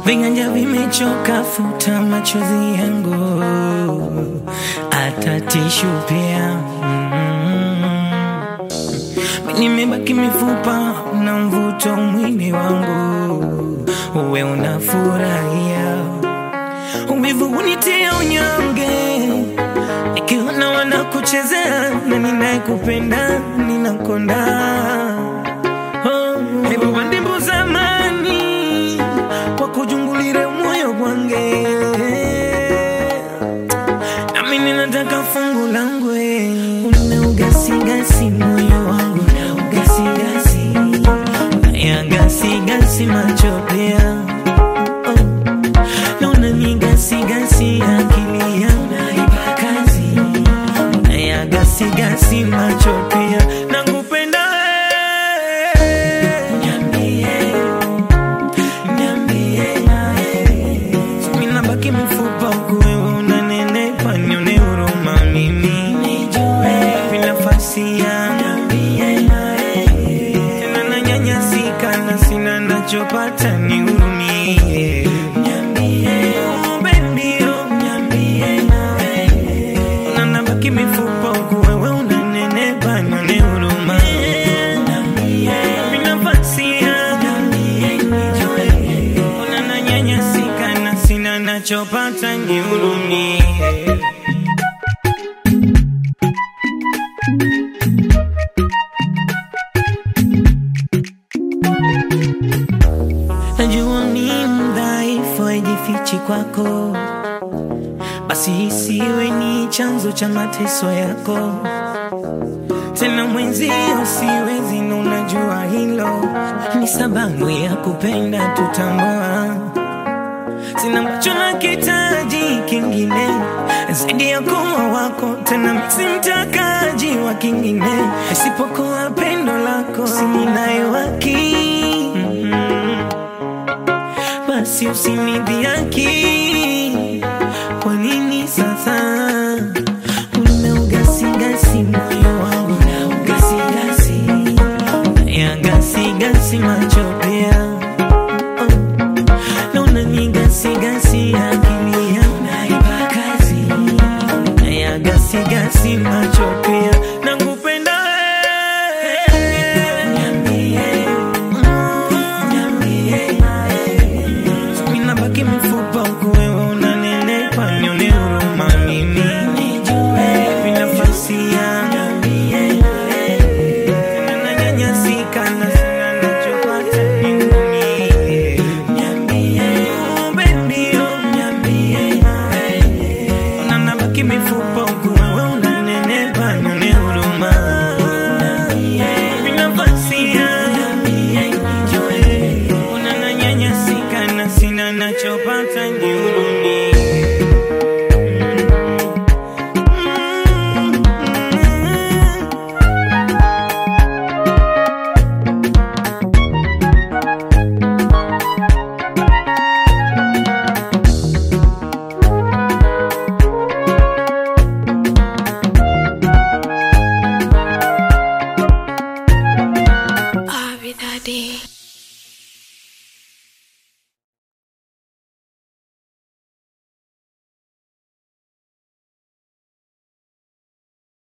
viganja vimechoka, futa machozi yangu, hata tishu pia mm. Nimebaki mifupa na mvuto mwili wangu, uwe unafurahia uvivu unitia unyonge, nikiona wanakuchezea na ninayekupenda ninakonda. Oh, hebu wandimbu zamani wakujungulire moyo gwange, nami ninataka fungu langu una ugasigasi moyo wangu na ugasigasi ya gasigasi macho pia oh. Naona ni gasigasi akili yangu naipa kazi ya gasigasi macho pia nakupenda wewe. Niambie, niambie, mimi nabaki mfupa huku wewe unanenepa, nione huruma mimi nijue vipi nafasi yangu tena nanyanyasika na sina nachopata nihurumie Oh, baby, oh, na nabaki mifupa huku wewe unanenepa, nione huruma vipi nafasi yangu Ona nanyanyasika na sina nachopata nihurumie Najua ni mdhaifu, haijifichi kwako, basi isiwe ni chanzo cha mateso yako. Tena mwenzio siwezi, na unajua hilo ni sababu ya kupenda tutambua. Sina macho na kitaji kingine zaidi ya kuwa wako, tena mimi si mtakaji wa kingine isipokuwa pendo lako, sininayo haki mm-hmm basi usinidhiaki. Kwa nini sasa una ugasigasi moyo wangu na ugasigasi ya gasigasi macho pia oh. na unanigasigasi akili yangu naipa kazi ya gasigasi macho pia nakupenda wewe. Niambie, mm, niambie mimi nabaki mifupa huku wewe unanenepa, nione huruma mimi nijue vipi nafasi yangu tena nanyanyasika na sina nachopata nihurumie. Oh, baby, oh, na nabaki mifupa huku